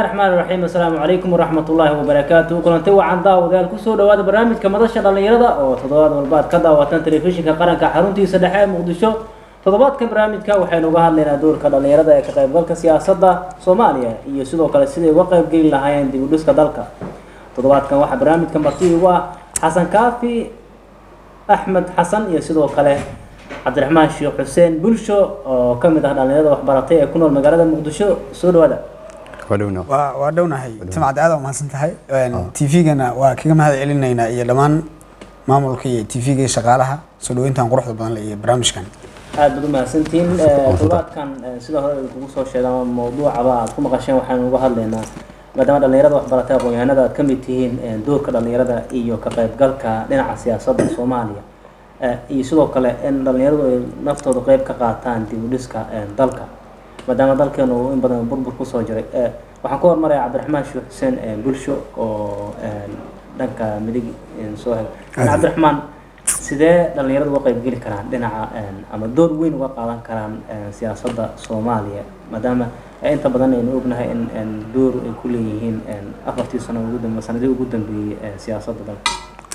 raxmaan raxiim assalaamu calaykum waraxmat ullaahi wabarakaatu kulanti wacan daawadayaal kusoo dhawaada barnaamijka madasha dhallinyarada oo toddobaad walba ad ka daawataan telefishinka qaranka xaruntiisa dhexe ee muqdisho toddobaadkan barnaamijka waxaynu uga hadlaynaa doorka dhallinyarada ee ka qaybgalka siyaasadda soomaaliya iyo sidoo kale siday uga qaybgeli lahaayeen dib u dhiska dalka toddobaadkan waxaa barnaamijka marti ugu ah xasan kaafi axmed xasan iyo sidoo kale cabdiraxmaan sheekh xuseen bulsho oo ka mid ah dhallinyarada waxbaratay ee ku nool magaalada muqdisho soo dhawaada waa waa dhownahay timcad aad umahadsan tahay tvgana waa kaga mahad celinaynaa iyo dhammaan maamulka iyo tvga iyo shaqaalaha soo dhaweyntan quruxda badan le iyo barnaamijkan aad baad u mahadsantihiin toddobaadkan sida hore kugu soo sheegay ama mawduucaba aad ku maqasheen waxaanu uga hadlaynaa maadaama dhallinyarada waxbaratay aqoon-yahanada aad ka mid tihiin doorka dhallinyarada iyo ka qaybgalka dhinaca siyaasadda soomaaliya iyo sidoo kale in dhallinyaradu ay naftooda qeyb ka qaataan dib u dhiska dalka maadaama dalkeenu uu in badan burbur kusoo jiray waxaan ku hormaraya cabdiraxmaan sheekh xuseen bulsho oo dhanka midig soo hel cabdiraxmaan sidee dhallinyaradu uga qaybgeli karaan dhinaca ama door weyn uga qaadan karaan siyaasadda soomaaliya maadaama inta badan aynu ognahay in door ay ku leeyihiin afartii sano ugu dambe sanadii ugu dambeeyey siyaasadda dalka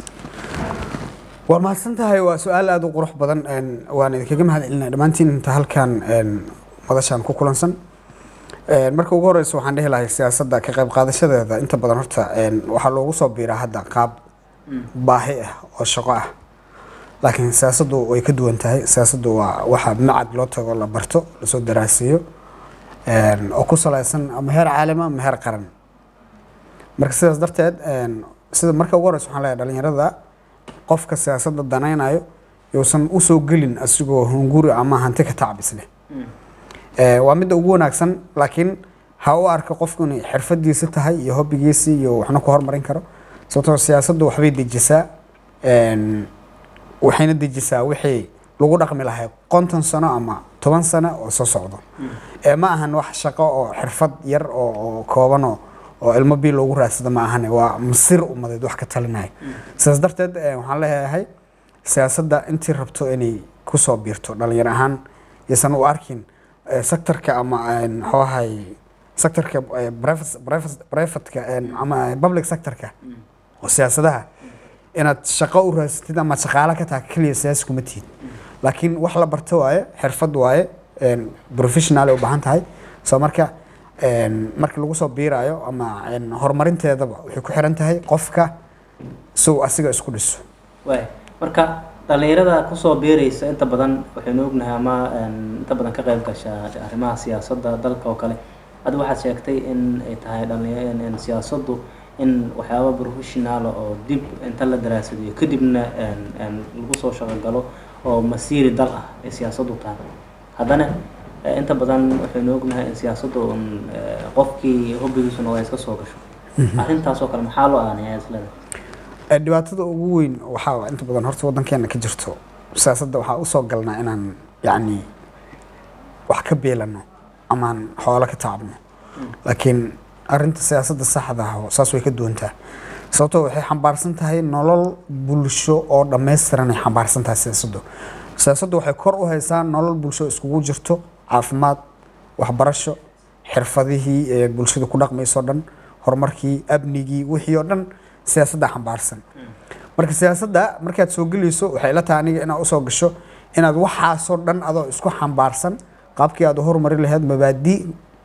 waa mahadsan tahay waa su-aal aada u qurux badan waan idinkaga mahad celinaya dhammaantiin inta halkan madashaan ku kulansan marka ugu horeysa waxaan dhehi lahay siyaasadda ka qayb qaadashadeeda inta badan horta waxaa loogu soo biiraa hadda qaab baahi ah oo shaqo ah laakiin siyaasaddu way ka duwan tahay siyaasaddu waa waxa macad loo tago la barto lasoo daraasiyo oo ku saleysan ama heer caalama ama heer qaran marka sidaas darteed sida marka ugu horeysa waxaan leeyahay dhalinyarada qofka siyaasadda danaynayo yousan usoo gelin asigoo hunguri ama hanti ka tacbisleh waa midda ugu wanaagsan laakiin ha u arka qofku inay xirfadiisa tahay iyo hobbigiisa iyo waxna ku hormarin karo sababtoo siyaasaddu waxbay dejisaa waxayna dejisaa wixii lagu dhaqmi lahay konton sano ama toban sano oo soo socdo ma ahan wax shaqo oo xirfad yar oo koobanoo oo ilmo bii loogu raadsado ma ahane waa masir umadeed wax ka talinaya sidaas darteed waxaan leeyahay siyaasadda intii rabto inay kusoo biirto dhalinyar ahaan yaysan u arkin sectorka ama mxuahay sectorka privateka ama public sectorka oo siyaasadaha inaad shaqo u raadsatid ama shaqaalo ka taha keliya siyaasi kuma tihid laakiin wax la barto waaye xirfad waaye professional ay u baahan tahay soo marka markii lagu soo biiraayo ama horumarinteedaba waxay ku xiran tahay qofka sow asiga isku dhiso waay marka dhallinyarada kusoo biiraysa inta badan waxaynu ognahay ama inta badan ka qayb gasha arrimaha siyaasadda dalka oo kale hadda waxaad sheegtay in ay tahay dhalin siyaasaddu in waxyaaba professionaala oo dib inta la daraasadiyo kadibna lagu soo shaqogalo oo masiiri dal ah ay siyaasaddu tahay haddana inta badan waxaynu ognahay in siyaasaddu un qofkii hobbigiisuna waa iska soo gasho arrintaasoo kale maxaa loo aanaya isleda dhibaatada ugu weyn waxaa inta badan horta waddankeena ka jirto siyaasadda waxaa usoo galnaa inaan yacni wax ka beelano amaan xoolo ka taabno laakiin arrinta siyaasadda saxda ah saas way ka duwantaa sababtoo waxay xambaarsan tahay nolol bulsho oo dhammaystiran ay xambaarsan tahay siyaasaddu siyaasaddu waxay kor u haysaa nolol bulsho iskugu jirto caafimaad waxbarasho xirfadihii ee bulshada ku dhaqmayso dhan horumarkii amnigii wixii oo dhan siyaasadda xambaarsan marka siyaasadda markaad soo gelayso waxay la tahay aniga inaad usoo gasho inaad waxaasoo dhan adoo isku xambaarsan qaabkii aad u horumari lahayd mabaadi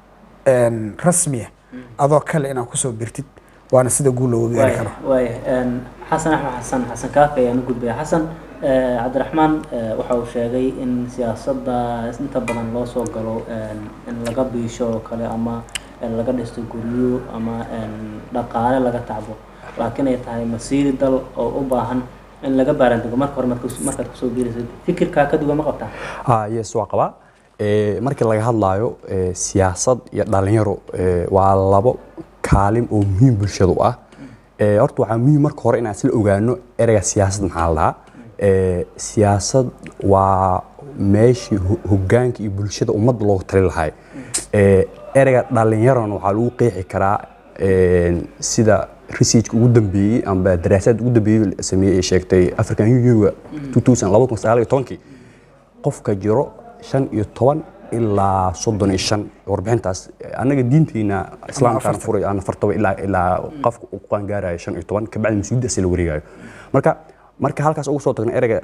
rasmiya adoo kale inaad kusoo birtid waana sida guul looga gaari karo waaya xasan axmed xasan xasan kaafi ayaan u gudbaya xasan cabdiraxmaan waxa uu sheegay in siyaasadda inta badan loo soo galo in laga biisho oo kale ama laga dhisto guryo ama dhaqaale laga tacbo laakiin ay tahay masiiri dal oo u baahan in laga baarandego marka hore markaad kusoo biiraysa fikirkaa ka duwan ma qabtaa yes waa qabaa markii laga hadlaayo siyaasad iyo dhalinyaro waa labo kaalin oo muhiim bulshada u ah horta waxaa muhiim marka hore inaan isla ogaano ereyga siyaasad maxaa la dhahaa siyaasad waa meeshii hogaanka iyo bulshada ummadda loogu tali lahay ereyga dhalinyarona waxaa lagu qeexi karaa sida researchka ugu dambeeyey amba daraasaad ugu dambeeyey sameeyey ee sheegtay african union-ga 2019 qofka jiro shan iyo toban ilaa soddon iyo shan warbixintaas annaga diinteena islaamkaan afartan. furay aan afartaba ilaa ilaa qofka uu ku qaangaarayo shan iyo toban kabacdi mas-uuliyaddaas la wareegayo marka marka halkaas ugu soo tagna ereyga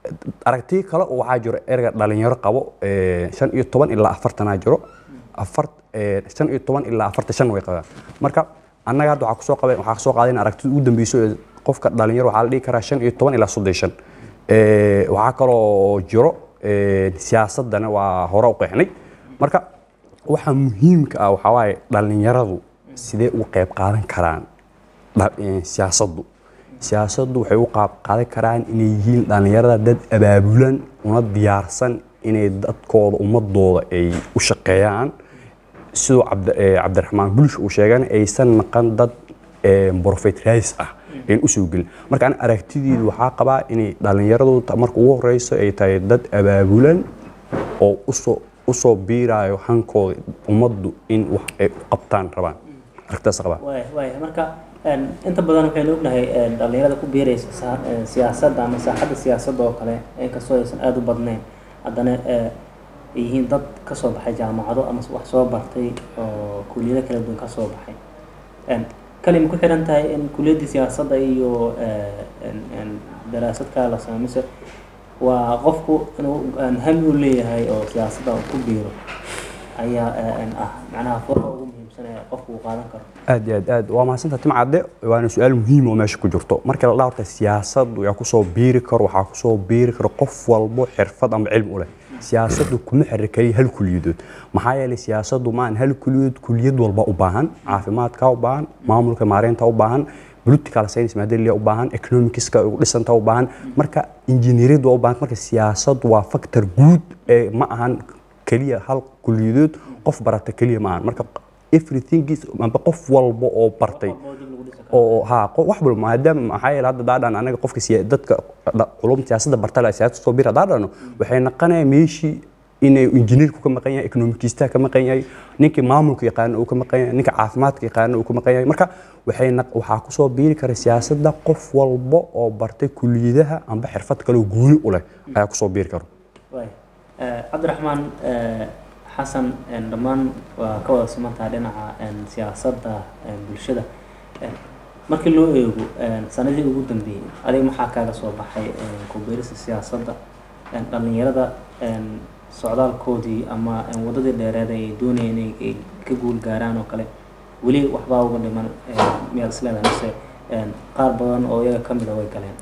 aragti kale oo waxaa jiro ereyga dhalinyaro qabo ee, shan iyo toban ilaa afartanaa jiro afar ee, shan iyo toban ilaa afartan shan way qabaan marka annaga hadda waxaa kusoo qabeen waxaa soo qaadeen aragtida ugu dambeyso ee qofka dhalinyaro waxaa la dhihi karaa shan iyo toban ilaa soddon iyo shan Ee, waxaa kaloo jiro ee, siyaasadana waa hore u qeexnay marka waxa muhiimka ah waxaa waaye dhalinyaradu sidee uga qayb qaadan karaan dha- ee, siyaasaddu siyaasaddu waxay u qaab qaadan karaan inay yihiin dhalinyarada dad abaabulan una diyaarsan inay dadkooda ummadooda ay u shaqeeyaan siduu cabdi- ee, cabdiraxmaan bulsh uu sheegana aysan naqan dad ee, profit race ah ayn usoo gelin marka ani aragtideedu waxaa qabaa inay dhalinyaradu ta- marka ugu horeyso ay tahay dad abaabulan oo usoo usoo biiraayo hankooda ummaddu in wax ay u qabtaan rabaan aragtidaas qabaa waay waay marka een, inta badan waxaynu ognahay een, dhalinyarada ku biiraysa saa- een, siyaasadda ama saaxadda siyaasadda oo kale inkastoo aysan aada u badnayn haddana ee, ay yihiin dad ka soo baxay jaamacado ama wax soo bartay oo kuliyado kala duwan ka soo baxay Een, kali ma ku xiran tahay in kuliyaddii siyaasadda iyo ee, een, een, daraasadka la sameeyo mise waa qofku inuu een, hami u leeyahay oo siyaasadda uu ku biiro ayaa ee, een, ah macnaha furqa ugu muhiimsan ee qofku uu qaadan karo aad iyo aad aad waa mahadsantaha tim cadde waana su-aal muhiim oo meesha ku jirto marka la dhaha horta siyaasaddu yaa kusoo biiri karo waxaa kusoo biiri karo qof walbo xirfad ama cilmi u leh siyaasaddu kuma xiri kaliya hal kuliyadood maxaa yeelay siyaasaddu maan hal kuliyadood kuliyad walba u baahan caafimaadka u baahan maamulka maareynta u baahan political science maadalia u baahan economicska ugu dhisanta u baahan marka injineeriyadda u baahan marka siyaasaddu waa factor guud ee ma ahan keliya hal kuliyadood qof barata keliya ma ahan marka everything is amba qof walba oo bartay oo ha qo- wax walba maadaama maxaa yeele hadda daadhan anaga qofka siya dadka dha- culum siyaasadda barta la siyaasadda soo bira daadhano waxay naqanaya meeshii inay injineerku ka maqan yahay economicista ka maqan yahay ninkii maamulka yaqaana uu ka maqan yahay ninka caafimaadka yaqaana uu ka maqan yahay marka waxay naq- waxaa kusoo biiri kara siyaasadda qof walba oo bartay kuliyadaha amba xirfad kale oo gooni u leh ayaa kusoo biiri karo waay Eh, cabdiraxmaan eh, xasan een, dhammaan waa ka wada simantaha dhinaca een, siyaasadda een, bulshada Eh, markii loo eego een, sanadii ugu dambeeyey adiga maxaa kaaga soo baxay een, ku biirista siyaasadda een, dhallinyarada een, socdaalkoodii ama een, waddadii dheereed ay doonayeen inay ay ka guul gaaraan oo kale weli waxbaa uga dhiman een, miyaad isleedahay mise een, qaar badan oo iyaga ka mid a way galeen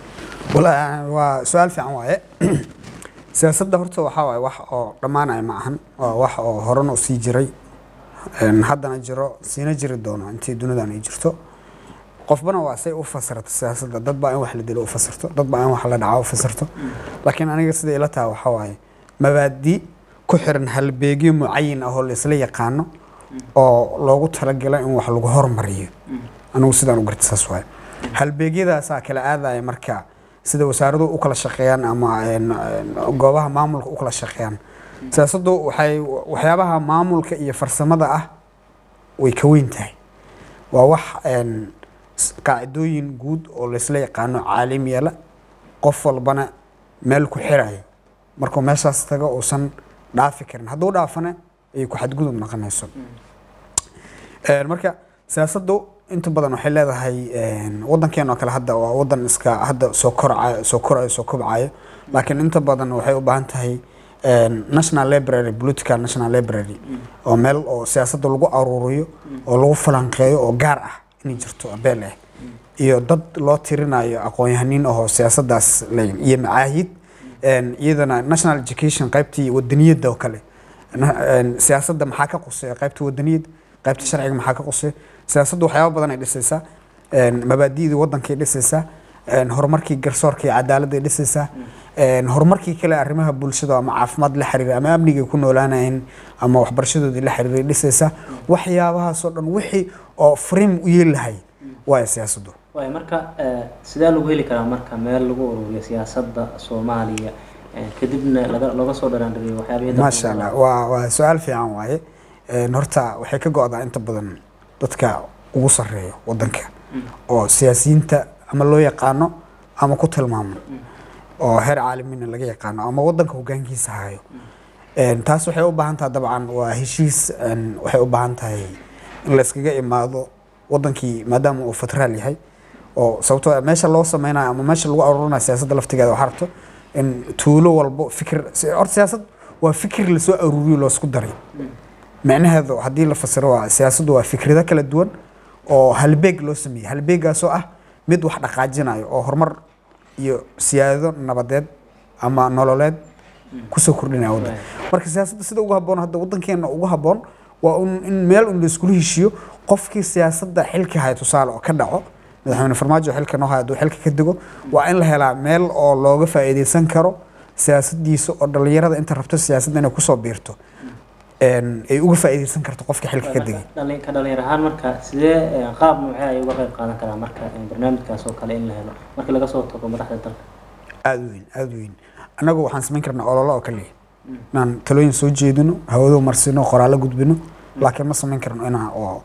wala waa su-aal fiican waaye siyaasadda horta waxaa waaye wax oo dhammaanaya ma ahan waa wax oo horena u sii jiray een, haddana jiro siina jiri doono intii dunidan ay jirto qofbana waa say u fasirto siyaasadda dad baa in wax la dilo u fasirto dad baa in wax la dhaco u fasirto laakiin aniga sida ila taha waxaa waaye mabaadi ku xiran halbeegyo mucayin ah oo la isla yaqaano oo loogu talagala in wax lagu hormariyo anigu sidaan u garta saas waaye halbeegyadaasaa kala aadaya marka sida wasaaraduhu u kala shaqeeyaan ama een, een, goobaha maamulka u kala shaqeeyaan siyaasaddu waxay waxyaabaha maamulka iyo farsamada ah way ka weyn tahay waa wax een, s- qaacidooyin guud oo laysla yaqaano caalim yeela qof walbana meel ku xirayo markuu meeshaas tago uusan dhaafi karin hadduu dhaafana ay ku xadgudub noqonayso Een, marka siyaasaddu inta badan waxay leedahay een, waddankeena oo kale hadda waa waddan iska hadda soo korcayo soo korayo soo kobcayo laakiin inta badan waxay u baahan tahay een, national library political national library oo meel oo siyaasadda lagu aruuriyo oo lagu falanqeeyo oo gaar ah inay jirto abeel ah iyo dad loo tirinayo aqoon-yahaniin ahoo siyaasaddaas leeyihin iyo macaahid een, iyadana national education qaybtii wadaniyadda oo kale Na- een, siyaasadda maxaa ka quseeya qaybta wadaniyadda qaybta sharciga maxaa ka quseeya siyaasaddu waxyaaba badan ay dhisaysaa een, mabaadi'dii waddankay dhisaysaa een, horumarkii garsoorka iyo cadaaladday dhisaysaa een, horumarkii kale arrimaha bulshada ama caafimaad la xiriira ama amnigay ku noolaanayeen ama waxbarashadoodii la xiriiray dhisaysaa waxyaabahaasoo dhan wixii oo frame u yeelahay waaya siyaasaddu waay marka eh, sidee lagu heli karaa marka meel lagu ururiyo siyaasadda soomaaliya eh, kadibna laga looga soo dharaandhiriyo waxyaabihii dadka maasha allah waa waa su-aal fiican waaye Een, horta waxay ka go-daa inta badan dadka ugu sarreeya waddanka oo siyaasiyiinta ama loo yaqaano ama ku tilmaaman oo heer caalamiina laga yaqaano ama waddanka hoggaankiisa hayo Een, taas waxay u baahan tahay dabcan waa heshiis een, waxay u baahan tahay in la iskaga imaado wadankii maadaama uu federaal yahay oo sababtoo ah meesha loo sameynayo ama meesha lagu aruurinayo siyaasadda laftigeeda waxaa rabto in tuulo walbo fikir si- horta siyaasad waa fikir lasoo aruuriyo loosku daray micnaheedu haddii la fasiro waa siyaasaddu waa fikrado kala duwan oo halbeeg loo sameeyey halbeegaasoo ah mid wax dhaqaajinayo oo horumar iyo siyaado nabadeed ama nololeed kusoo kordhinaya waddan marka siyaasadda sida ugu habboon hadda waddankeena ugu habboon waa un in meel un la iskula heshiiyo qofkii siyaasadda xilka haya tusaale oo ka dhaco madaxweyne farmaajo xilka noo haya hadduu xilka ka dego waa in la helaa meel oo looga faa'iidaysan karo siyaasaddiisa oo dhallinyarada inta rabto siyaasadda inay kusoo biirto een, ay uga faa'iidaysan karto qofka xilka ka degay Dhalin- ka dhalinyar ahaan marka sidee eh, qaab noocee ay uga qayb qaadan karaan marka eh, barnaamijkaas oo kale in la helo marka laga soo tago madaxda dalka aada u weyn aada u weyn annagu waxaan samayn karnaa ololo oo kaliya inaan talooyin soo jeedino hawado marsino qoraallo gudbino laakiin ma samayn karno inaan oo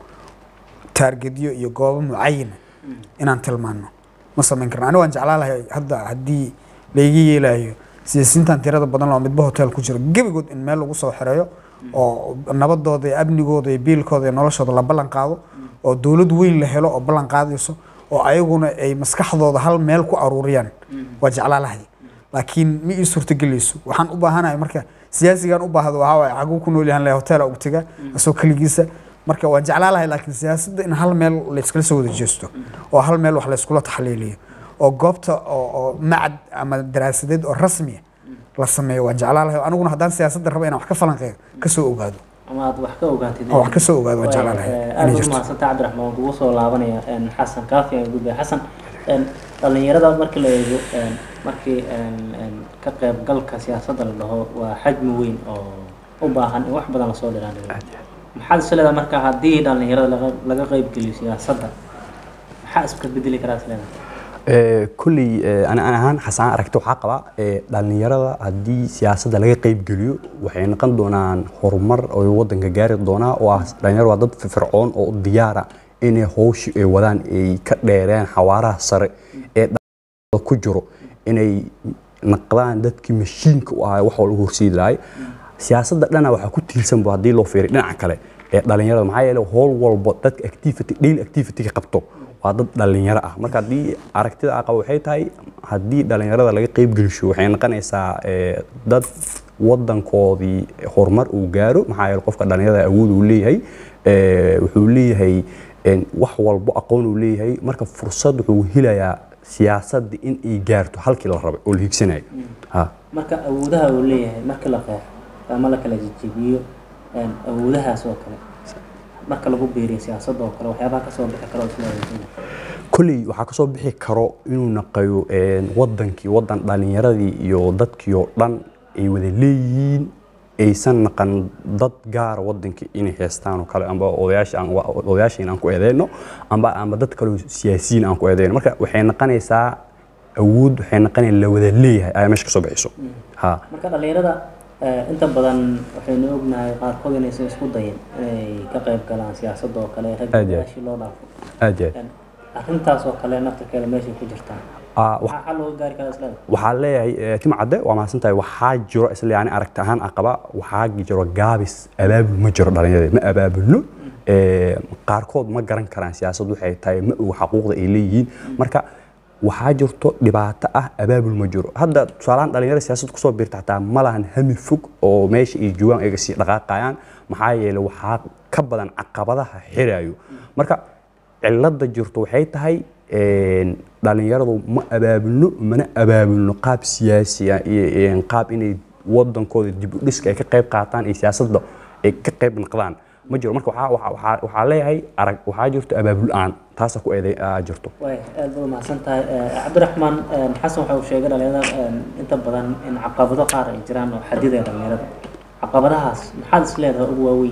taargedyo iyo goobo mucayana inaan tilmaano ma samayn karno aniga waan jeclaa lahay hadda haddii layga yeelayo siyaasiyiintan tirada badan oo midba hotel ku jiro gebigood in meel lagu soo xereeyo oo nabadooda iyo amnigooda iyo biilkooda iyo noloshooda la ballan qaado oo dowlad weyn la helo oo ballan qaadayso oo ayaguna ay maskaxdooda hal meel ku aruuriyaan waa jeclaa lahay laakiin ma ii suurtagelayso waxaan u baahanahay marka siyaasigan u baahdo waxaa waaye xaguu ku nool yahan lahay hotela ugu taga asoo keligiisa marka waan jeclaa lahay laakiin siyaasadda in hal meel layskala soo wada jeesto oo hal meel wax layskula taxliiliyo oo goobta oo oo macad ama daraasadeed oo rasmiya la sameeyo waan jeclaa lahay aniguna haddaan siyaasadda rabo inaan wax ka falanqeeyo kasoo ogaado ama aad wax ka ogaatid oo wax ka soo ogaado waan jeclaa lahay aad inay u jirto mahadsanta cabdiraxmaan waan kugu soo laabanaya een, xasan kaafi aan gudbaya xasan een, dhalinyarada markii la eego een, markii een, een, ka qaybgalka siyaasadda la dhaho waa xajmi weyn oo u baahan in wax badan lasoo dhiraandhigo maxaad is leedahay marka haddii dhalinyarada laga laga qaybgeliyo siyaasadda maxaa iska bedeli karaa is leedahay Ee, kolley ee, ani ani ahaan xasaan aragti waxaa qabaa ee, dhallinyarada haddii siyaasadda laga qayb geliyo waxay noqon doonaan horumar oo waddanka gaari doonaa oo ah dhalinyaro waa dad firfircoon oo u diyaara inay howshii ay wadaan ay ka dheereen xawaaraha sare ee dhalinyarada ku jiro inay naqdaan dadkii mashiinka u ahaa wax walba horseedi lahay siyaasadda dhana waxaa ku tiirsanba haddii loo fiiriyo dhinaca kale ee dhalinyarada maxaa yeelay howl walba dadka activity daily activity-ga qabto waa dad dhalinyaro ah marka haddii aragtida aan qabo waxay tahay haddii dhalinyarada laga qayb gelisho waxay noqonaysaa ee, dad wadankoodii horumar uu gaaro maxaa yeelay qofka dhalinyarada awood uu leeyahay ee, wuxuu leeyahay een, wax walbo aqoon uu leeyahay marka fursad wuxuu helayaa siyaasadda in ay gaarto halkii la rabay oo la higsanayo ha marka awoodaha uu leeyahay marka la qeexo ama la kala jejebiyo een, awoodahaas oo kale marka lagu biiriyo siyaasadda oo kale waxyaabaha kasoo bixi karo isleedahay kolley waxaa kasoo bixi karo inuu naqayo een, wadankii wadan dhalinyaradii iyo dadkii oo dhan ay wada leeyihiin aysan naqan dad gaara wadankii inay heestaan oo kale amba odayaasha aan odayaashiin aan ku eedeyno amba amba dad kale oo siyaasiyiin aan ku eedeyno marka waxay naqanaysaa awood waxay naqanaysaa la wada leeyahay ayaa meesha kasoo bixiso ha marka dhalinyarada eh, inta badan waxaynu ognahay qaarkood inaysan isku dayin inay ka qayb galaan siyaasadda oo kale rag Aad iyo aad. odayaashii loo dhaafo aad iyo aad Een, arrintaas oo kale naftirkeeda meeshay ku jirtaa Ah, wax- maxaa xal looga gaari karaa isleedahay waxaa leeyahay eh, tim cadde waa mahadsan tahay waxaa jiro isla yani aragti ahaan aan qaba waxaa jiro gaabis abaabul ma jiro dhalinyarada ma abaabulno Eh, qaarkood ma garan karaan siyaasad waxay tahay ma oga xaquuqda ay leeyihiin marka waxaa jirto dhibaato ah abaabul ma jiro hadda tusaalahaan dhalinyarada siyaasad kusoo biirta xataa ma lahan hami fog oo meesha ay joogaan ay sii dhaqaaqayaan maxaa yeelay waxaa ka badan caqabadaha xirayo marka cilada jirto waxay tahay een, dhalinyaradu ma abaabulno mana abaabulno qaab siyaasi ah iyo iyo qaab inay wadankooda dib u dhiska ay ka qayb qaataan iyo siyaasadda ay ka qayb noqdaan ma jiro marka waxaa- waxaa waxaa- waxaa leeyahay arag waxaa jirto abaabul la-aan taasa ku eeday aa jirto way aad baad umahadsan tahay Eh, cabdiraxmaan een, xasan waxa uu sheegay dhalinyarada een, inta badan in caqabado qaar ay jiraan oo xadidaya dhalinyarada caqabadahaas maxaad is leedahay ugu waaweyn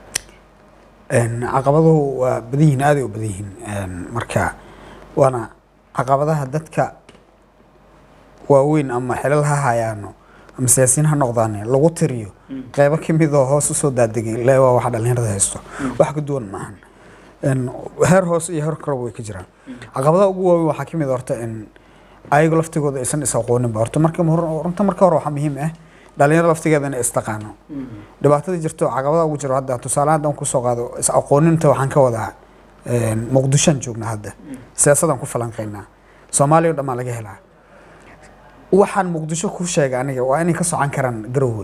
Een, caqabaduhu waa badan yihiin aaday u badan yihiin Een, marka waana caqabadaha dadka waaweyn ama xilal ha hayaano ama siyaasiyiin ha noqdaane lagu tiriyo qeybo ka mid oo hoos usoo daadegay le waa waxa dhalinyarada haysto wax ka duwan maahan Een, heer hoose iyo heer koraba way ka jiraan caqabadaha ugu waaweyn waxaa ka mid ah horta in ayagu laftigooda aysan is aqooninba horta marka hor- horta marka hore waxaa muhiim ah dhalinyaro laftigeeda inay istaqaano dhibaatada jirto caqabada ugu jiro hadda tusaale haddaan kusoo qaado is aqooninta waxaan ka wadaa een, muqdishoan joognaa hadda siyaasadaan ku falanqaynaa soomaaliya o dhan baa laga helaa waxaan muqdisho ku sheegay aniga waa inay ka socan karaan garowe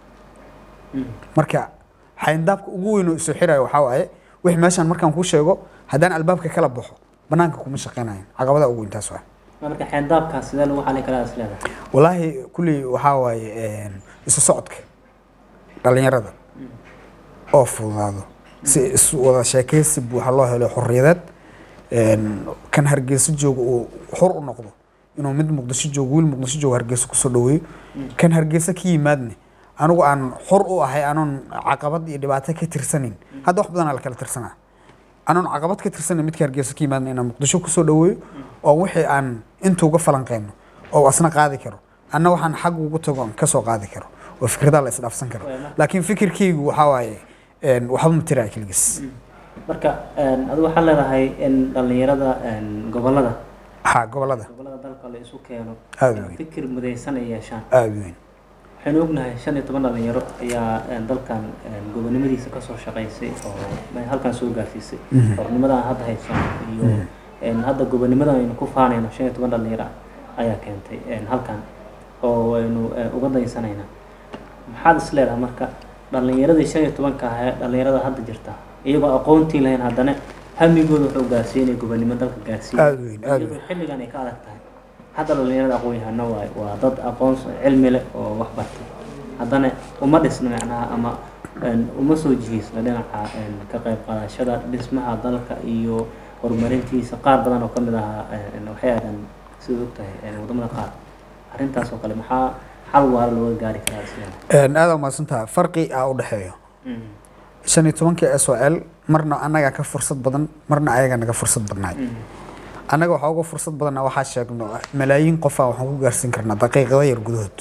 marka xayndaabka ugu weyn oo isu xirayo waxaa waaye wixii meeshaan markaan kuu sheego haddaan albaabka kala baxo banaanka kuma shaqeynayan caqabada ugu weyn taas waa marka xeendaabkaas sidee lagu xalin karaa is leedahay walaahi kulli waxaa waaye een, isu socodka dhalinyarada oo fududaado si is wada sheekeysi buuxa loo helo xorriyadeed een, kan hargeysa jooga uu xor u noqdo inuu mid muqdisho joogo wiil muqdisho joogo hargeysa kusoo dhaweeyo kan hargeysa ka yimaadne anigu aan xor u ahay anoon caqabad iyo dhibaato ka tirsanayn hadda wax badanaa la kala tirsanaa anoon caqabad ka tirsanayn midka hargeysa ka yimaadna inaan muqdisho kusoo dhaweeyo oo wixii aan intuuga falanqeyno oo asna qaadi karo anna waxaan xag ugu tago aan kasoo qaadi karo oo fikradaa la isdhaafsan karo laakiin fikirkaygu waxaa waaye een, waxba ma tiraa keligiis marka een, adigu waxaad leedahay in dhallinyarada een, gobollada haa gobolada gobollada dalka la isu keeno Aad in weyn. fikir mudaysan ay yeeshaan aada u weyn waxaynu ognahay shan iyo toban dhalinyaro ayaa een, dalkan een, gobonimadiisa kasoo shaqaysay oo ma- halkan soo gaarsiisay xornimadan hadda haysano iyo een, hadda gobonimadan aynu ku faanayno shan iyo toban dhalinyaro ah ayaa keentay een, halkan oo aynu een, uga daysanayna maxaad is leedahay marka dhalinyaradii shan iyo tobanka ah ee dhalinyarada hadda jirta iyagoo aqoontii lahayn haddana hamigooda wuxuu gaarsiinaya gobonimo dalka gaarsiiya Aad weyn, aad iyadoo xilligan ay ka adag tahay hadda dhalinyarada aqoon-yahano waay waa dad aqoon cilmi leh oo wax bartay haddana uma dhisna macnaha ama een, uma soo jihiisna dhinaca een, ka qayb qaadashada dhismaha dalka iyo horumarintiisa qaar badan oo kamid ahaa een, waxay aadaan sida ogtahay een, wadamada qaar arrintaas oo kale maxaa xal waara looga gaari karaa isleeda Een, aada umahadsantaha farqi aa u dhexeeyo shan iyo tobankii s o l marna annagaa ka fursad badan marna ayagaa naga fursad badnaay annaga waxaa uga fursad badanna waxaa sheegno malaayiin qofaa waxaan ku gaarsiin karnaa daqiiqada yar gudahood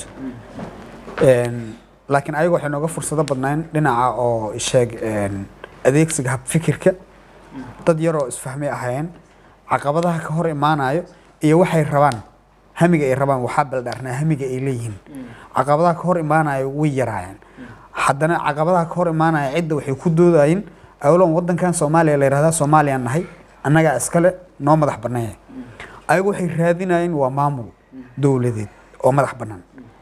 Een, laakiin ayaga waxay nooga fursado badnayn dhinaca oo sheeg een, adeegsiga habfikirka dad yaroo isfahmay ahaayeen caqabadaha ka hor imaanayo iyo waxay rabaan hamiga ay rabaan waxaa baldhaarnaa hamiga ay leeyihiin caqabadaha ka hor imaanayo way yaraayeen haddana caqabadaha ka hor imaanaya cidda waxay ku doodayeen awlan wadankan soomaaliya la yihahdaa soomaaliyaan nahay annagaa iskale noo madax bannaan ayagu waxay raadinayeen waa maamul dowladeed oo madax bannaan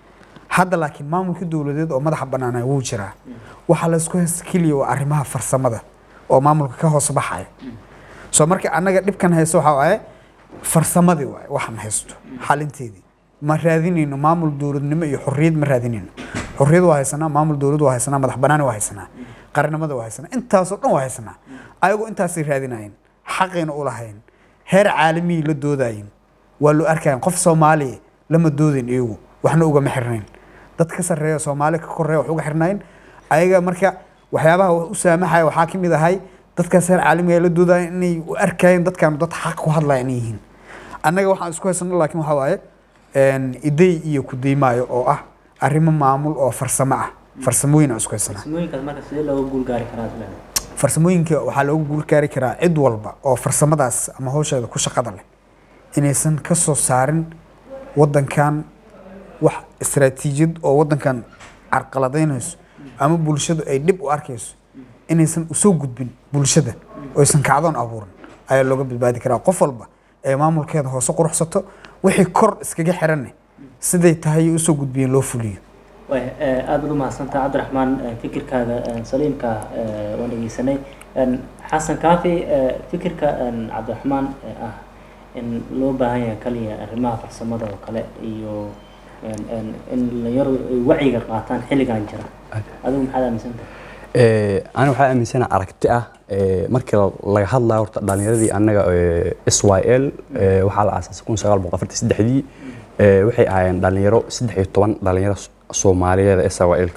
hadda laakiin maamulka dowladeed oo madaxa bannaana wuu jiraa waxaa laysku haysta keliya waa arrimaha farsamada oo maamulka ka hoos baxaya soo marka annaga dhibkan haysto waxaa waaye farsamadii waaye waxaan haysto xalinteedii ma raadinayno maamul dowladnimo iyo xorriyad ma raadinayno xorriyad waa haysanaa maamul dowlad waa haysanaa madax banaani waa haysanaa qarnimada waa haysanaa intaasoo dhan waa haysanaa ayagu intaasay raadinayeen xaqayna u lahayn heer caalamiyi la doodayin waa loo arkayan qof soomaaliya lama doodayn iyagu waxna ugama xirnayn dad ka sarreeya soomaali ka koreeya wax uga xirnayn ayaga marka waxyaabaha u saamaxaya waxaa ka mid ahay dadkaas heer caalamiga la doodaya inay u arkayeen dadkan dad xaq ku hadlaya inay yihiin annaga waxaan isku haysano laakiin waxaa waaye een, iday iyo kudaymaayo oo ah arrimo maamul oo farsamo ah farsamooyin aan isku haysanaa farsamooyinkaas marka sidee looga guul gaari karaa isleeda farsamooyinka waxaa looga guul gaari karaa cid walba oo farsamadaas ama hawsheeda ku shaqada leh inaysan ka soo saarin wadankan wax istaraatiijiyad oo wadankan carqaladaynayso ama bulshadu ay dhib u arkayso inaysan usoo gudbin bulshada oo aysan kacdoon abuurin ayaa looga badbaadi karaa qof walba ee maamulkeeda hoose quruxsato wixii kor iskaga xiranne siday tahay usoo gudbiyeen loo fuliyo way aad baad u mahadsantaha cabdiraxmaan eh, fikirkaaga eh, saliimka eh, waan dhegeysanay En, xasan kaafi eh, fikirka en, cabdiraxmaan eh, ah in loo baahan yahay kaliya arrimaha farsamada oo kale iyo en- en, in dhalinyaradu ay wacyiga qaataan xilligan jira adigu maxaad aaminsantahay Eh, ani waxaa aaminsana aragti ah eh, markii laga hadlayo horta dhalinyaradii annaga s y l waxaa la aasaasay kun sagaal boqol afartan saddexdii Eh, waxay ahaayeen dhalinyaro saddex iyo toban dhalinyaro soomaaliyeed s y l-ka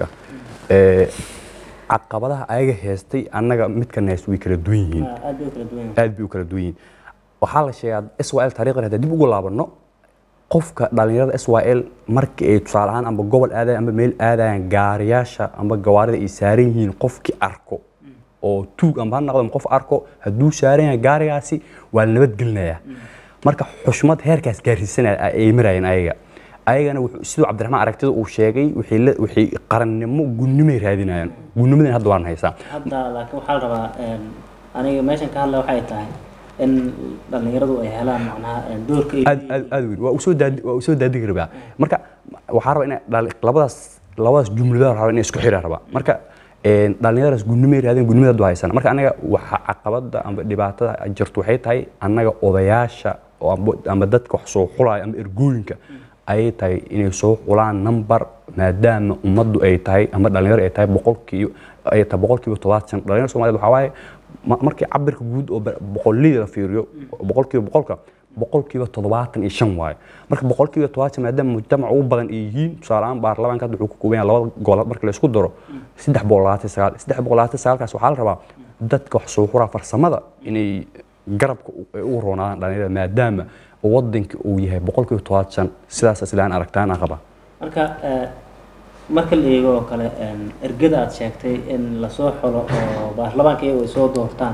caqabadaha ayaga heystay annaga midkan hayst way kala duwan yihiin Ah, aad bay u kala duwan yihiin aad bay u kala duwan yihiin waxaa la sheegaa s y l taariikhdan haddii dib ugu laabanno qofka dhalinyarada s y l markii ay tusaale ahaan amba gobol aadayan amba meel aadayaan gaariyaasha amba gawaarida ay saaran yihiin qofkii arko oo tuug amba ha noqdo ama qof arko hadduu saaran yahay gaarigaasi waa la nabadgelinayaa marka xushmad heerkaas gaarsiisanaya ay marayeen ayaga ayagana wuxuu- siduu cabdiraxmaan aragtida uu sheegay wixii la- wixii qarannimo gunnimay raadinayaan gunnimadan hadda waan haysaa hadda laakiin waxaa la rabaa een, aniga meeshan ka hadla waxay tahay in dhalinyaradu ay helaan macnaha een, doorka ay aad aad aad weyn waa usoo daadi waa usoo daadigi rabaa marka waxaa rabaa ina dhali- labadaas labadaas jumlada rabaa inay isku xiraan rabaa marka een, dhalinyaradaas gunnimay raadeen gunnimada hadda waa haysana marka anaga waxa caqabada amba dhibaatada jirto waxay tahay annaga odayaasha oo amba- amba dadka wax soo xulaya amba ergooyinka ayay tahay inay soo xulaan number maadaama ummaddu ay tahay ama dhalinyaro ay tahay boqolkiiba ay tahay boqolkiiba todobaatan dhalinyaro soomaaliyeed waxaa waaye ma- markii cabirka guud oo ba- boqolliyada la fiiriyo boqolkiiba boqolka boqolkiiba toddobaatan iyo shan waaye marka boqolkiiba toddobaatan maadaama mujtamac ugu badan ay yihiin tusaale ahaan baarlamaanka hadda wuxuu ka kooban yahay labada gol marka la isku daro saddex boqol labaatan sagaal saddex boqol labaatan sagaalkaas waxaa la rabaa dadka wax soo xuraa farsamada inay garabka u- ay ugu roonaadaan dhalinyarada maadaama wadanka uu yahay boqolkiiba toddobaatan sidaas islaan aragtaan aan qabaa marka eh, marka la eego oo kale een, ergada aad sheegtay in lasoo xulo oo baarlamaanka iyagu ay soo doortaan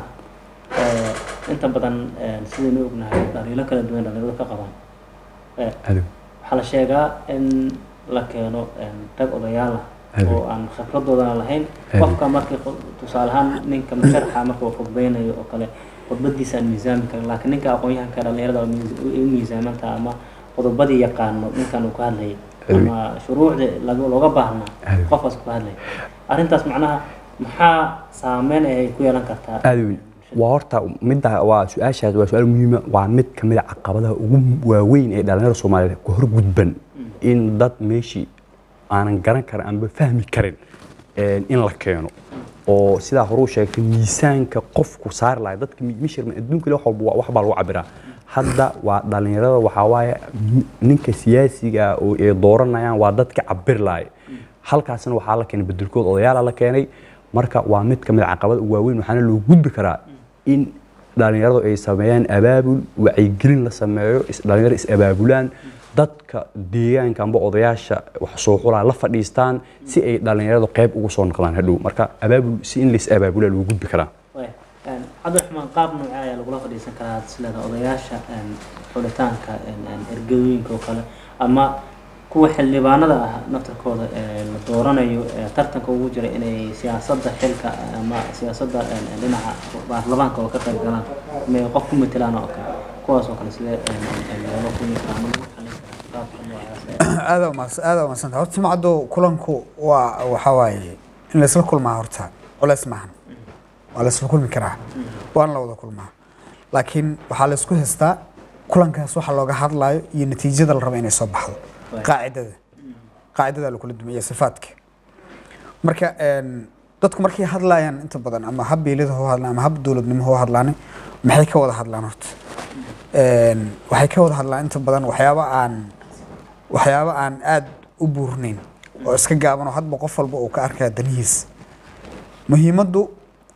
eh, inta badan een, sidaynu ognahay dhaliilo kala duwan dhalinyaradu ka qabaan Eh, adow waxaa la sheegaa in la keeno een, rag odayaal ah Adeeg. oo aan khibradoodana lahayn Adeeg. qofka markii khud- tusaale ahaan ninka musharaxa marka uu khudbeynayo oo kale khudbadiisa aan miisaami karin laakiin ninka aqoon-yahanka dhalinyarada oo miis- ay u miisaamantaha ama qodobadii yaqaano ninkan uu ka hadlayay Adeeg. ama shuruucdii laga- looga baahnaa Adeeg. qofkaas ku hadlaya arrintaas macnaha maxaa saameyn ay ku yeelan kartaa aad weyn waa horta midda waa su-aashaas waa su-aal muhiima waa mid ka mid a caqabadaha ugu waaweyn ee dhalinyarada soomaaliyeed ka hor gudban in dad meeshii aanan garan karin amba fahmi karin een, in la keeno oo sidaa horuu sheegtay miisaanka qofku saari lahay dadka mi- mishirman adduunka wax walba waa- wax baa lagu cabiraa hadda waa dhalinyarada waxaa waaye mi- ninka siyaasiga ah oo ay dooranayaan waa dadka cabir lahay halkaasna waxaa la keenay bedelkood odayaala la keenay marka waa mid ka mid a caqabada ugu waaweyn waxaana loo gudbi karaa in dhalinyaradu ay sameeyaan abaabul wacyigelin la sameeyo is- dhalinyaro is abaabulaan dadka deegaanka amba odayaasha wax soo xulaa la fadhiistaan si ay dhalinyaradu qayb ugu soo noqdaan hadhow marka abaabul si in lais abaabulaa loo gudbi karaa Waay, een, cabdiraxmaan qaab noocee ayaa lagula fadhiisan karaa sileeda odayaasha een, xulitaanka een, een, ergadooyinka oo kale ama kuwa xildhibaanada ah naftarkooda ee la dooranayo ee tartanka ugu jira inay siyaasadda xilka ama siyaasadda een, een, dhinaca baarlamaanka oo ka qayb galaan ama ay qof ku matelaan oo kale kuwaas oo kale sidee een, een, een, looga kulmi karaa ama lagu xalin karaa qaabka noocaas ee aada umaas aada umadsanta horta jimcaddu kulanku waa waxaa waaye in laysla kulmaa horta culeys maahan waa laysla kulmi karaa waana la wada kulmaa laakiin waxaa laysku haystaa kulankaas waxa looga hadlayo iyo natiijada la rabo inay soo baxdo Right. qaacidada qaacidada lakula dumaya sifaadka marka een, dadku markay hadlayaan inta badan ama hab beelida hoo hadlaan ama hab dowladnimo hoo hadlaan maxay ka wada hadlaan horta Een, waxay ka wada hadlaan inta badan waxyaaba aan waxyaabo aan aad u buurnayn oo iska gaaban oo hadba qof walba uu ka arkaya danihiis muhiimaddu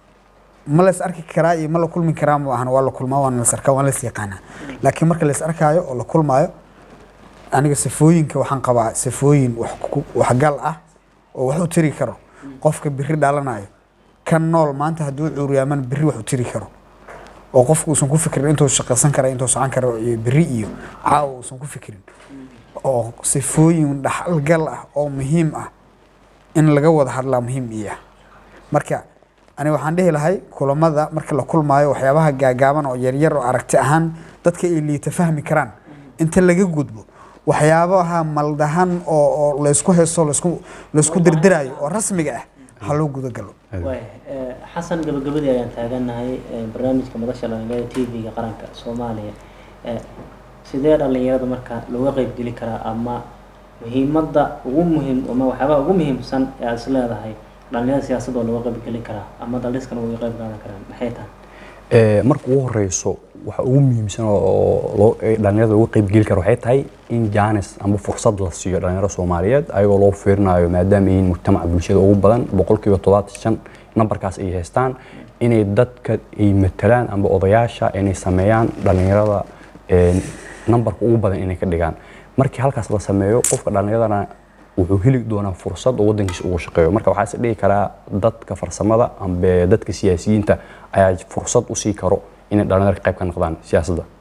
ma lays arki karaa iyo ma la kulmi karaa ma ahan waa la kulmaa waana las arkaa waana las yaqaanaa laakiin marka lays arkaayo oo la kulmaayo aniga sifooyinka waxaan qabaa sifooyin wax ku- waxgal ah oo wax u tiri karo qofka biri dhalanayo kan nool maanta hadduu cuuriyaaman biri wax u tiri karo oo qofku uusan ku fikirin intuu shaqaysan kara intuu socon karo iyo biri iyo caawa uusan ku fikirin oo sifooyin dhaxalgal ah oo muhiim ah in laga wada hadlaa muhiim iyo ah marka ani waxaan dhihi lahay kulamada marka la kulmaayo waxyaabaha gaagaaban oo yaryar oo aragti ahaan dadka ay liita fahmi karaan inta laga gudbo waxyaabaha maldahan oo oo laysku heeso laysku laysku dirdiraayo oo rasmiga ah ha loo gudagalo waay eh, xasan gabagabadii ayaan taaganahay eh, barnaamijka madasha dhalinyarada t v-ga qaranka soomaaliya Eh, sidee dhalinyarada marka looga qeybgeli karaa ama muhiimadda ugu muhiim ama waxyaabaha ugu muhiimsan ee aad is leedahay dhalinyarada siyaasadda oo looga qeybgeli karaa ama daldhiskana uga qeyb qaadan karaan maxay tahay Ee, marka ugu horeyso waxa ugu muhiimsan oo- oo loo- ee dhalinyarada uga qayb geli karo waxay tahay in jaanis ama fursad la siiyo dhalinyarada soomaaliyeed ayagoo loo fiirinayo maadaama yihiin mujtamaca bulshada ugu badan boqolkiiba toddobaatan shan nambarkaas ay haystaan inay dadka ay matalaan amba odayaasha inay sameeyaan dhalinyarada ee, nambarka ugu badan inay ka dhigaan markii halkaas la sameeyo qofka dhalinyaradana wuxuu heli doonaa fursad oo wadankiisa ugu shaqeeyo marka waxaa is dhihi karaa dadka farsamada amba dadka siyaasiyiinta ayaa fursad usii karo inay dhalinyarada ka qayb ka noqdaan siyaasadda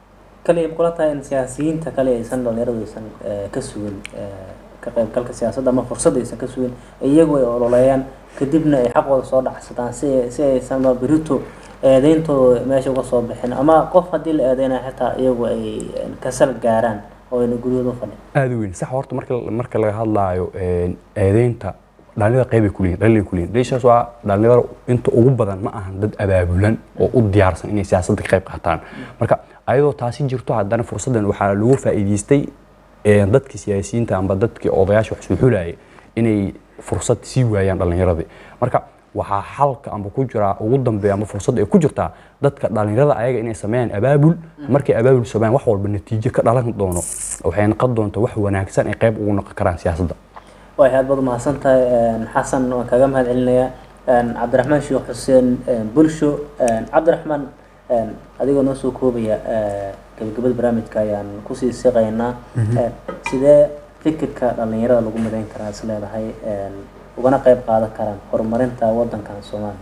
kaliya kula tahay in siyaasiyiinta kale aysan dhalinyaradu aysan eh, ka sugin eh, ka qaybgalka siyaasadda ama fursadda aysan ka sugin iyagu ay ololeeyaan kadibna ay xaqooda soo dhacsadaan si si aysan ma berito eedeyntooda meesha uga soo bixin ama qof haddii la eedeynayo xitaa iyagu ay eh, kasal gaaraan oo ayna guryahooda u fadhin aada u weyn sax horta marka marka laga hadlaayo een, eedeynta dhalinyarada qeyb ay ku leeyihin dhalinyarada ku leeyihin dheeshaas waa dhalinyarada inta ugu badan ma ahan dad abaabulan oo u diyaarsan inay siyaasadda ka qayb qaataan marka ayadoo taasi jirto haddana fursaddan waxaa lagu faa'iidaystay een, dadkii siyaasiyiinta amba dadkii odayaasha wax soo xulayay inay fursad sii waayaan dhalinyaradii marka waxaa xalka amba ku jiraa ugu dambeeya amba fursad ay ku jirtaa dadka dhalinyarada ayaga inay sameeyaan abaabul markay abaabul sameeyaan wax walba natiijo ka dhalan doono waxay noqon doontaa wax wanaagsan ay qayb ugu noqon karaan siyaasadda way aad baad umahadsan tahay een, xasan waan kaga mahad celinayaa een, cabdiraxmaan sheekh xuseen een, bulsho een, cabdiraxmaan een, adigoo noo soo koobaya ee, gabagabada barnaamijka ayaan kusii siqaynaa Een, sidee fikirka dhalinyarada lagu midayn karaa is leedahay een, ugana qayb qaadan karaan horumarinta wadankan soomaaliya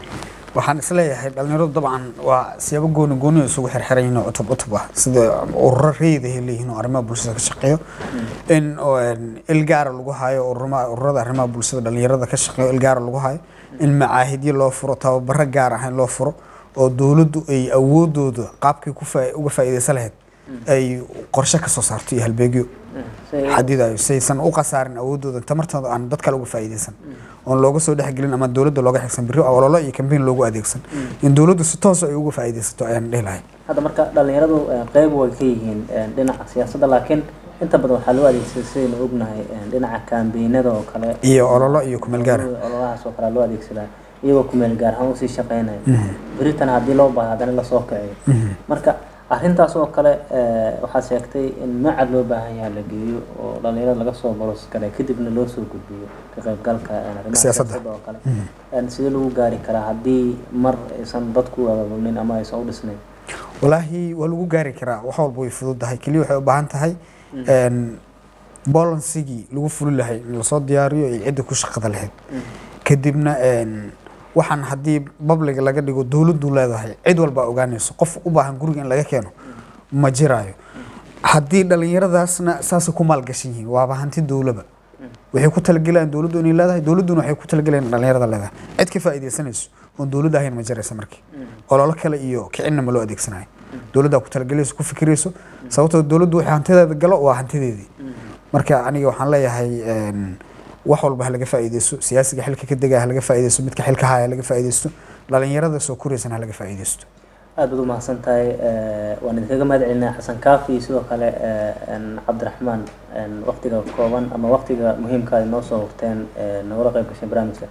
waxaan isleeyahay dhalinyaradu dabcan waa siyaabo gooni gooni isugu xirxiran yihiin oo cutub cutub ah sida ururo reedahay leeyihiin oo arrimaha bulshada ka shaqeeyo in oo, een, il gaara lagu hayo ururama- ururada arrimaha bulshada dhalinyarada ka shaqeeyo il gaara lagu hayo in macaahidyo loo furo tababaro gaar ah in loo furo oo dowladdu ay awoodooda qaabkay ku faa- uga faa'iidaysan lahayd ay qorshe ka soo saarto iyo halbeegyo xadidayo saysan u khasaarin awoodooda tamartooda aan dad kale uga faa'iidaysan oon looga soo dhexgelin ama dowladda looga xigsan biri ololo iyo kambeyn loogu adeegsan in dowladdu si toos ay uga faa'iidaysato ayaan dhihi lahay hadda marka dhalinyaradu een, qayb way ka yihiin een, dhinaca siyaasadda laakiin inta badan waxaa loo adeegsaday sidaynu ognahay een, dhinaca kaambeynada oo kale iyo ololo iyo kumeel gaara ololahaas oo kale loo adeegsadaa iyagoo kumeel gaar ahaan usii shaqeynaya beritan haddii loo baahdo haddana lasoo kiciyo marka arrintaas oo kale eh, waxaa sheegtay in macad loo baahan yahay la geeyo oo dhalinyarada laga soo boros kale kadibna loo soo gudbiyo ka qaybgalka eh, arrimaha Siyaasadda. siyaasadda oo kale Een, sidee lagu gaari karaa haddii mar aysan dadku abaabulin ama aysan u dhisnayn walaahi waa lagu gaari karaa wax walba way fududahay keliya waxay u baahan tahay een, bolansigii lagu fuli lahay in lasoo diyaariyo iyo cidda ku shaqada lahayd kadibna een, waxaan haddii babliga laga dhigo dowladdu leedahay cid walba ogaanayso qof u baahan guriga in laga keeno ma jiraayo haddii dhallinyaradaasna saasay ku maalgashan yihiin waaba hanti dowlaba waxay ku talagelayaan dowladdu inay leedahay dowladduna waxay ku talagelayaan in dhallinyarada leedahay cid ka faa'iidaysanayso oon dowladda ahayn ma jiraysa markii ololo kale iyo kicinna ma loo adeegsanayo dowladdaa ku talagelayso ku fikirayso sababtoo dowladdu waxay hantideeda galo waa hantideedii marka aniga waxaan leeyahay een, wax walba ha laga faa'iidaysto siyaasiga xilka ka degaya ha laga faa'iidaysto midka xilka haya ha laga faa'iidaysto dhalinyarada soo koraysana ha laga faa'iidaysto aad baad umahadsan tahay eh, waan idinkaga mahad celinaya xasan kaafi iyo sidoo kale eh, een, cabdiraxmaan een, waqtiga kooban ama waqtiga muhiimka ay noo soo hurteen eh, nogala qayb gashay barnaamijka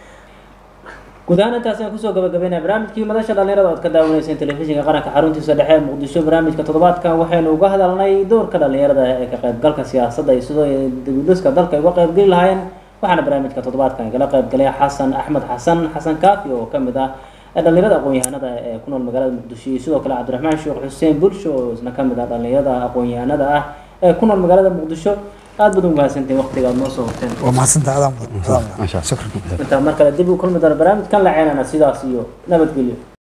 guud ahaan intaas ayaan kusoo gabagabeynaya barnaamijkii madasha dhalinyarada ood ka daawaneyseen telefishinka qaranka xaruntiisa dhexe ee muqdisho barnaamijka toddobaadkan waxaynu uga hadalnay doorka dhalinyarada ee ka qaybgalka siyaasadda iyo sidoo ay dibudhiska dalka ay uga qaybgeli lahaayeen waxaana barnaamijka toddobaadkan igala qaybgalay xasan axmed xasan xasan kaafi oo ka mid ah dhalinyarada aqoon-yahanada ee ku nool magaalada muqdisho iyo sidoo kale cabdiraxmaan sheekh xuseen bulsho oo isna ka mid ah dhalinyarada aqoon-yahanada ah ee ku nool magaalada muqdisho aad baad u mahadsantiin waqtiga aad noo soo horteen waa mahadsantaha adaan mudan Masha Allah. shukran intaa mar kale dib u kulmi doona barnaamijkan la ceenana sidaas iyo nabadgelyo